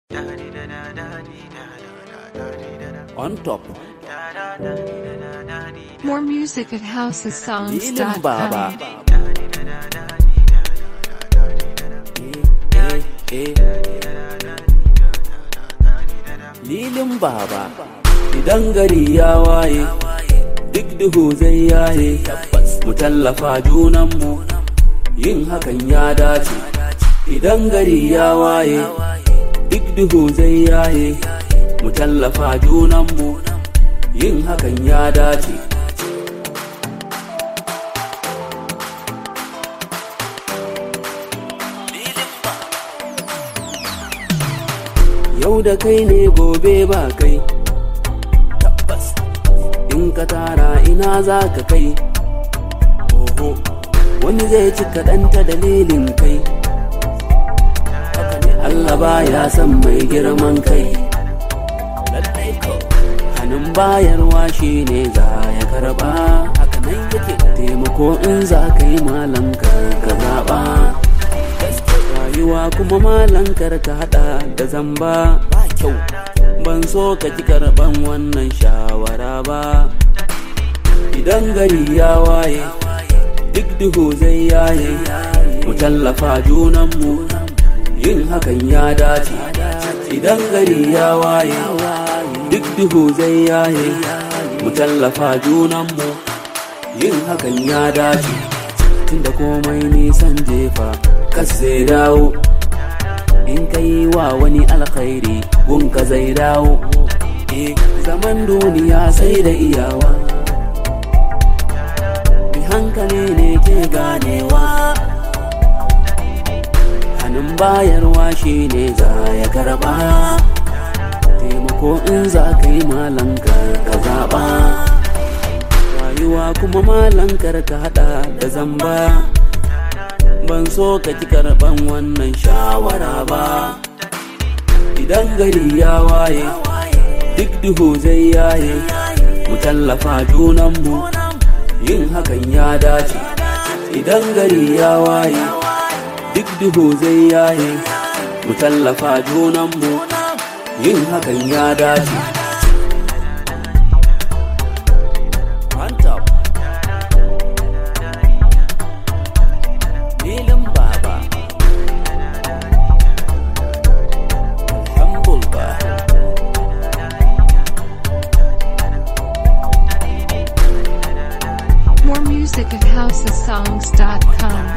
On top. More music at Lilin housesongs.com. Baba. Eh, eh, eh. Lilin Baba. Idan gari ya waye, duk duhu zai yaye, mu tallafa junanmu, yin hakan ya dace. Idan gari ya waye, duk duhu zai yaye, mu tallafa junanmu, yin hakan ya dace. Yau da kai ne gobe ba kai, tabbas in ka tara ina za ka kai. Oho, wani zai ci kaɗan ta dalilin kai. Haka ne Allah ba ya san mai girman kai. Lallai ko, hannun bayarwa shi ne za ya karɓa. Haka nan yake taimako in za ka yi malam kar ka zaɓa. rayuwa kuma malankar ka hada da zamba ba kyau ban so ka ki karban wannan shawara ba idan gari ya waye duk duhu zai yaye mu tallafa junanmu yin hakan ya dace idan gari ya waye duk duhu zai yaye mu tallafa junanmu yin hakan ya dace tunda komai nisan jefa kas zai dawo in ka yi wa wani alkhairi gunka zai dawo eh zaman duniya sai da iyawa bi hankali ne ke ganewa hannun bayarwa shi ne za ya karba taimako in za ka yi malanka ka zaɓa rayuwa kuma malankar ka hada da zamba ban so ka ki karban wannan shawara ba idan gari ya waye duk duhu zai yaye mu tallafa junanmu yin hakan ya dace idan gari ya waye duk duhu zai yaye mu tallafa junanmu yin hakan ya dace On top. Lilin Baba Humble ba More music at housesongs.com.